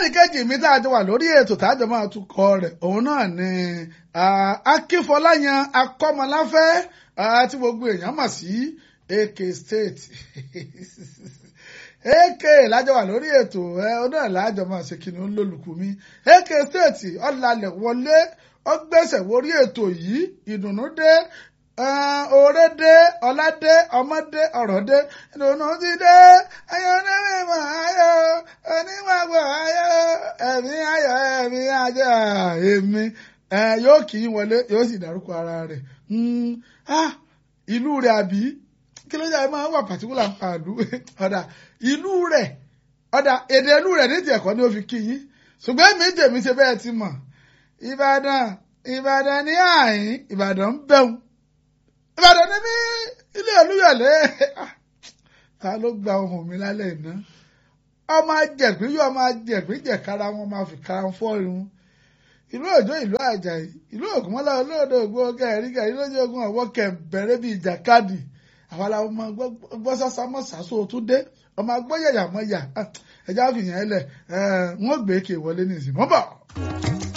ẹnìkejì mi tá a jọ wà lórí ètò tájọ máa tukọ̀ rẹ̀ òun náà ni akínfọláyan akọ́mọláfẹ́ tí gbogbo èèyàn mọ̀ sí AK State AK lájọ wà lórí ètò ẹ ọ náà lájọ máa ṣe kí ni ó ń lólùkù mi AK State ọ̀làlẹ̀ wọlé ọgbẹ́sẹ̀ wórí ètò yìí ìdùnnú dé oore dé ọlá dé ọmọ dé ọ̀rọ̀ dé ìdùnnú ti dé ayọ̀ onímọ̀ ayọ̀ onímọ̀ ayọ̀ ẹ̀mí ayọ̀ ẹ̀mí ajá èmi yóò kì í wọlé yóò sì dárúkọ ara rẹ̀ ìlú rẹ̀ àbí kí ló dé máa wà pàtíkùlà pàdú ọ̀dà ìlú rẹ̀ ọ̀dà èdè ìlú rẹ̀ ní ti ẹ̀kọ́ ni ó fi kí yín ṣùgbọ́n èmi tèmi ṣe bẹ́ẹ̀ ti mọ̀ ìbàdàn ìbàdàn ní àyín ìbàdàn ń bẹ̀rù ìbàdàn ní mí ilé olúyọ̀lé ta ló gba ohùn mi lálẹ́ iná ọmọ ajẹ̀pín yóò máa jẹ̀pín jẹ̀kára wọn máa fi kára fọ́ irun ìlú òjò ìlú àjàyí ìlú ògùnmọ́lá olóòdò ògbó gẹ̀ẹ́rí gẹ̀ẹ́rí lójú ogun ọ̀wọ́ kẹ̀mbẹ̀rẹ̀ bíi ìjàkadì àwọn aláwọ̀ máa gbọ́ sásá mọ́ sàásù tún dé ọmọ agbóyàyà mọ́ yà ẹja fìyàn ẹlẹ̀ wọ́n gbé èké wọlé ní ìsìn mọ́ bọ̀.